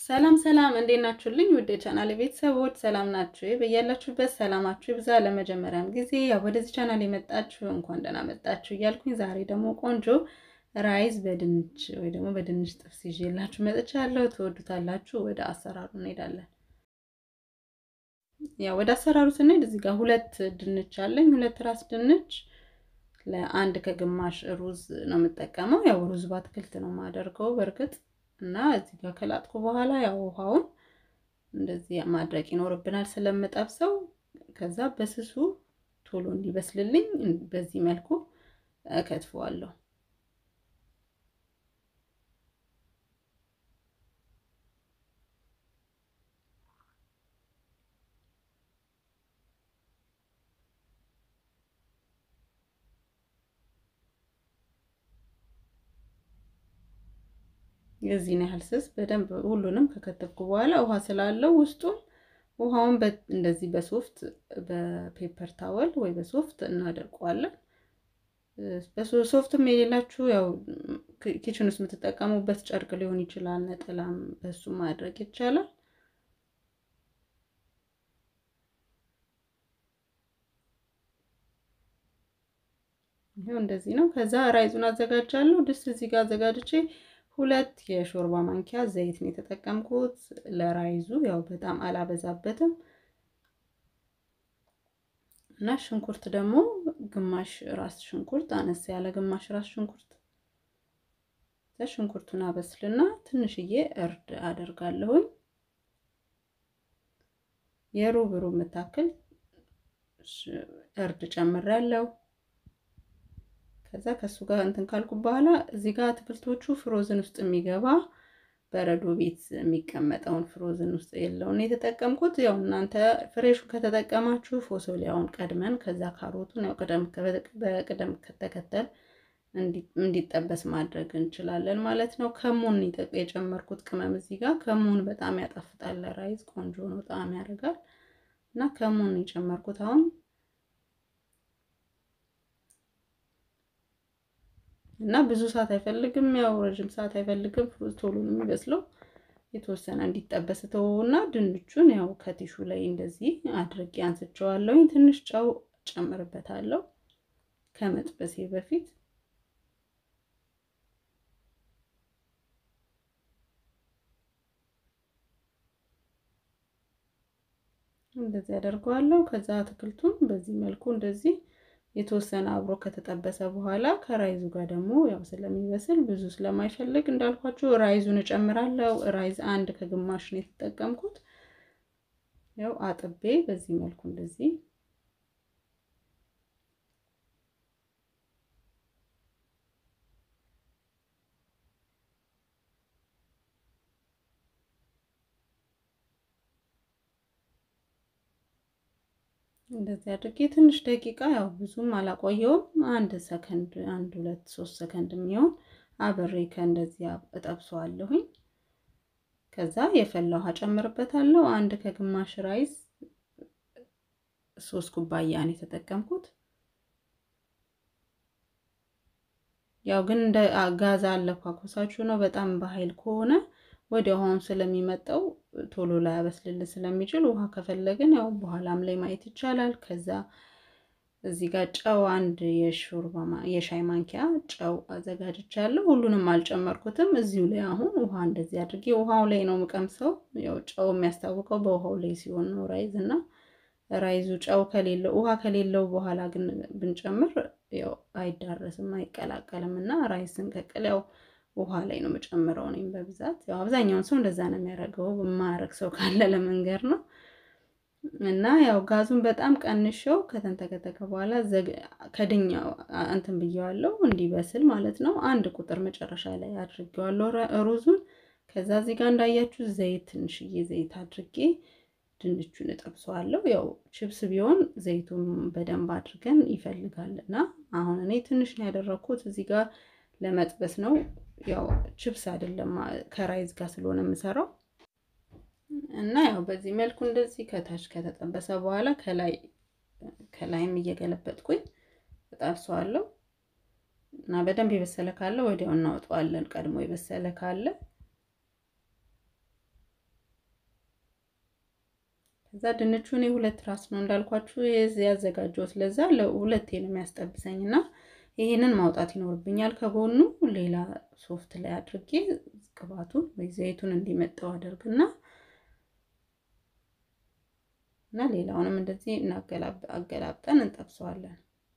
ሰላም ሰላም፣ እንዴት ናችሁልኝ? ውድ የቻናል ቤተሰቦች ሰላም ናችሁ? በያላችሁበት ሰላማችሁ ይብዛ። ለመጀመሪያም ጊዜ ያው ወደዚህ ቻናል የመጣችሁ እንኳን ደህና መጣችሁ እያልኩኝ ዛሬ ደግሞ ቆንጆ ራይዝ በድንች ወይ ደግሞ በድንች ጥብስ ይዤላችሁ መጥቻለሁ። ትወዱታላችሁ። ወደ አሰራሩ እንሄዳለን። ያው ወደ አሰራሩ ስንሄድ እዚህ ጋር ሁለት ድንች አለኝ። ሁለት ራስ ድንች ለአንድ ከግማሽ ሩዝ ነው የምጠቀመው። ያው ሩዝ በአትክልት ነው የማደርገው በእርግጥ እና እዚህ ጋር ከላጥኩ በኋላ ያው ውሃውን እንደዚህ ማድረቅ ይኖርብናል ስለምጠብሰው። ከዛ በስሱ ቶሎ እንዲበስልልኝ በዚህ መልኩ እከትፈዋለሁ። የዚህን ያህል ስስ በደንብ ሁሉንም ከከተፍኩ በኋላ ውሃ ስላለው ውስጡን ውሃውን እንደዚህ በሶፍት በፔፐር ታወል ወይ በሶፍት እናደርቀዋለን። በሶፍትም የሌላችሁ ያው ኪችን ውስጥ የምትጠቀሙበት ጨርቅ ሊሆን ይችላል፣ ነጠላም በሱ ማድረግ ይቻላል። ይሄው እንደዚህ ነው። ከዛ ራይዙን አዘጋጃለሁ። ድስት እዚህ ጋር አዘጋጅቼ ሁለት የሾርባ ማንኪያ ዘይት ነው የተጠቀምኩት ለራይዙ። ያው በጣም አላበዛበትም እና ሽንኩርት ደግሞ ግማሽ ራስ ሽንኩርት፣ አነስ ያለ ግማሽ ራስ ሽንኩርት። ሽንኩርቱን አበስልና ትንሽዬ እርድ አደርጋለሁኝ። የሩብ ሩብ የምታክል እርድ ጨምሬያለሁ። ከዛ ከሱ ጋር እንትን ካልኩ በኋላ እዚህ ጋር አትክልቶቹ ፍሮዝን ውስጥ የሚገባ በረዶ ቤት የሚቀመጠውን ፍሮዝን ውስጥ የለውን የተጠቀምኩት። ያው እናንተ ፍሬሹ ከተጠቀማችሁ ፎሶሊያውን ቀድመን ከዛ ካሮቱን ያው በቅደም ተከተል እንዲጠበስ ማድረግ እንችላለን ማለት ነው። ከሙን የጨመርኩት ቅመም እዚህ ጋር ከሙን በጣም ያጣፍጣል፣ ለራይዝ ቆንጆ ነው፣ ጣዕም ያደርጋል እና ከሙን የጨመርኩት አሁን እና ብዙ ሰዓት አይፈልግም። ያው ረዥም ሰዓት አይፈልግም። ፍሩዝ ቶሎ ነው የሚበስለው። የተወሰነ እንዲጠበስ ተወውና ድንቹን ያው ከቲሹ ላይ እንደዚህ አድርጌ አንስቸዋለሁኝ። ትንሽ ጨው ጨምርበታለሁ ከመጥበሴ በፊት እንደዚህ አደርገዋለሁ። ከዛ አትክልቱን በዚህ መልኩ እንደዚህ የተወሰነ አብሮ ከተጠበሰ በኋላ ከራይዙ ጋር ደግሞ ያው ስለሚበስል ብዙ ስለማይፈልግ እንዳልኳችሁ ራይዙን እጨምራለሁ። ራይዝ አንድ ከግማሽ ነው የተጠቀምኩት። ያው አጥቤ በዚህ መልኩ እንደዚህ እንደዚህ አድርጌ ትንሽ ደቂቃ ያው ብዙም አላቆየውም። አንድ ሰከንድ አንድ ሁለት ሶስት ሰከንድ የሚሆን አብሬ ከእንደዚህ እጠብሰዋለሁኝ። ከዛ የፈላ ውሃ ጨምርበታለሁ። አንድ ከግማሽ ራይስ ሶስት ኩባያ ነው የተጠቀምኩት። ያው ግን እንደ ጋዛ አለኳኮሳችሁ ነው። በጣም በኃይል ከሆነ ወደ ውሃውን ስለሚመጣው ቶሎ ላይ ያበስልልን ስለሚችል ውሃ ከፈለግን ያው በኋላም ላይ ማየት ይቻላል። ከዛ እዚህ ጋር ጨው አንድ የሾርባ የሻይ ማንኪያ ጨው አዘጋጅቻለሁ። ሁሉንም አልጨመርኩትም። እዚሁ ላይ አሁን ውሃ እንደዚህ አድርጌ ውሃው ላይ ነው የምቀምሰው። ያው ጨው የሚያስታውቀው በውሃው ላይ ሲሆን ነው ራይዝ እና ራይዙ ጨው ከሌለው ውሃ ከሌለው በኋላ ግን ብንጨምር ያው አይዳረስም፣ አይቀላቀልም እና ራይዝ ስንቀቅል ያው ውሃ ላይ ነው የምጨምረው እኔም በብዛት ያው አብዛኛውን ሰው እንደዛ ነው የሚያደርገው። የማያደርግ ሰው ካለ ለመንገር ነው። እና ያው ጋዙን በጣም ቀንሸው ከተንተከተከ በኋላ ከድኛው እንትን ብየዋለሁ እንዲበስል ማለት ነው። አንድ ቁጥር መጨረሻ ላይ አድርጌዋለሁ ሩዙን። ከዛ እዚህ ጋር እንዳያችሁ ዘይት ትንሽዬ ዘይት አድርጌ ድንቹን እጠብሰዋለሁ። ያው ችብስ ቢሆን ዘይቱን በደንብ አድርገን ይፈልጋል እና አሁን እኔ ትንሽ ነው ያደረኩት እዚህ ጋር ለመጥበስ ነው። ያው ችብስ አይደለም ከራይዝ ጋር ስለሆነ የምሰራው እና ያው በዚህ መልኩ እንደዚህ ከታች ከተጠበሰ በኋላ ከላይ ከላይም እየገለበጥኩኝ እጠብሰዋለሁ እና በደንብ የበሰለ ካለ ወዲያው እናወጣዋለን። ቀድሞ የበሰለ ካለ ከዛ ድንቹ እኔ ሁለት ራስ ነው እንዳልኳችሁ ያዘጋጀሁት ለዛ ለሁለቴ ነው የሚያስጠብሰኝ እና ይሄንን ማውጣት ይኖርብኛል ከጎኑ ሌላ ሶፍት ላይ አድርጌ ቅባቱን ወይ ዘይቱን እንዲመጣው አደርግና እና ሌላውንም እንደዚህ አገላብጠን እንጠብሰዋለን።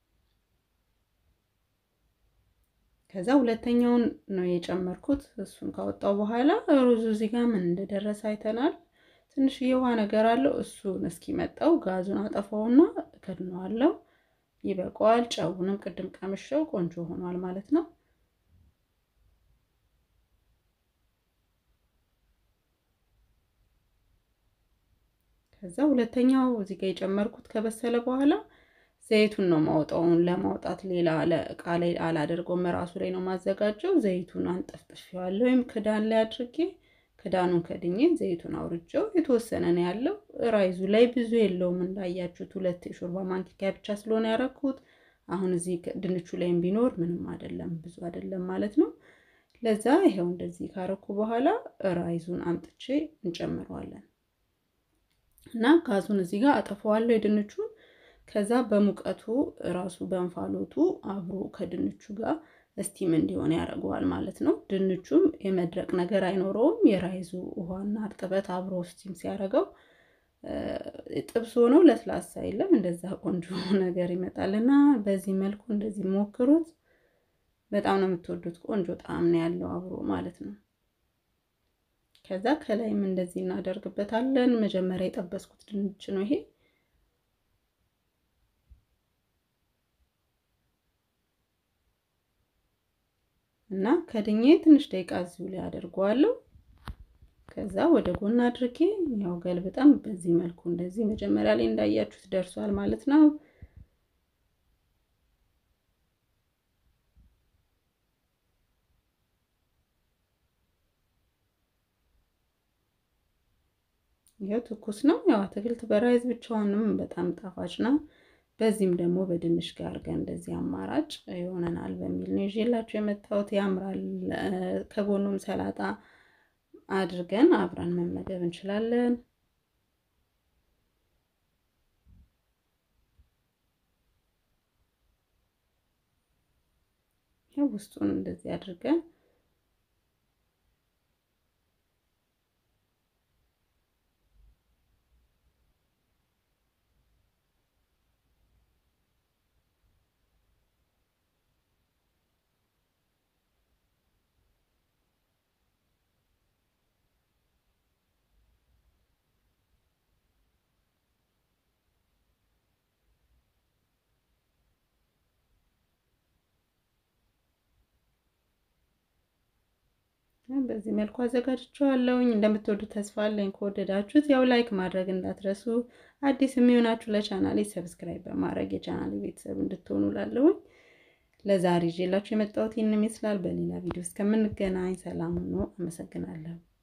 ከዛ ሁለተኛውን ነው የጨመርኩት። እሱን ካወጣው በኋላ ሩዙ እዚህ ጋር ምን እንደደረሰ አይተናል። ትንሽዬ ውሃ ነገር አለው። እሱን እስኪመጣው ጋዙን አጠፋውና እከድነዋለሁ። ይበቃዋል። ጨውንም ቅድም ቀምሸው ቆንጆ ሆኗል ማለት ነው። ከዛ ሁለተኛው እዚህ ጋር የጨመርኩት ከበሰለ በኋላ ዘይቱን ነው ማውጣውን ለማውጣት ሌላ እቃ ላይ አላደርገውም። ራሱ ላይ ነው ማዘጋጀው። ዘይቱን አንጠፍጥፌዋለሁ ወይም ክዳን ላይ አድርጌ ክዳኑን ከድኜ ዘይቱን አውርጄው የተወሰነ ነው ያለው። ራይዙ ላይ ብዙ የለውም እንዳያችሁት፣ ሁለት የሾርባ ማንኪያ ብቻ ስለሆነ ያረኩት። አሁን እዚህ ድንቹ ላይም ቢኖር ምንም አይደለም፣ ብዙ አይደለም ማለት ነው። ለዛ ይሄው እንደዚህ ካረኩ በኋላ ራይዙን አምጥቼ እንጨምረዋለን እና ጋዙን እዚህ ጋር አጠፋዋለሁ የድንቹን ከዛ በሙቀቱ ራሱ በእንፋሎቱ አብሮ ከድንቹ ጋር እስቲም እንዲሆን ያደርገዋል ማለት ነው። ድንቹም የመድረቅ ነገር አይኖረውም። የራይዙ ውሃና እርጥበት አብሮ ስቲም ሲያደርገው ጥብስ ሆኖ ለስላሳ የለም እንደዛ ቆንጆ ነገር ይመጣል እና በዚህ መልኩ እንደዚህ ሞክሩት። በጣም ነው የምትወዱት። ቆንጆ ጣዕም ነው ያለው አብሮ ማለት ነው። ከዛ ከላይም እንደዚህ እናደርግበታለን። መጀመሪያ የጠበስኩት ድንች ነው ይሄ እና ከድኜ ትንሽ ደቂቃ እዚሁ ላይ አደርገዋለሁ። ከዛ ወደ ጎን አድርጌ ያው ገልብጠን በዚህ መልኩ እንደዚህ መጀመሪያ ላይ እንዳያችሁት ደርሷል ማለት ነው። ያው ትኩስ ነው። ያው አትክልት በራይዝ ብቻውንም በጣም ጣፋጭ ነው። በዚህም ደግሞ በድንች ጋር አድርገን እንደዚህ አማራጭ ይሆነናል በሚል ነው ይዤላችሁ የመጣሁት። ያምራል። ከጎኑም ሰላጣ አድርገን አብረን መመገብ እንችላለን። ያው ውስጡን እንደዚህ አድርገን በዚህ መልኩ አዘጋጅቼዋለሁኝ። እንደምትወዱት ተስፋ አለኝ። ከወደዳችሁት ያው ላይክ ማድረግ እንዳትረሱ። አዲስ የሚሆናችሁ ለቻናሌ ሰብስክራይብ በማድረግ የቻናሌ ቤተሰብ እንድትሆኑ ላለሁኝ። ለዛሬ ይዤላችሁ የመጣሁት ይህን ይመስላል። በሌላ ቪዲዮ እስከምንገናኝ ሰላም ሁኑ። አመሰግናለሁ።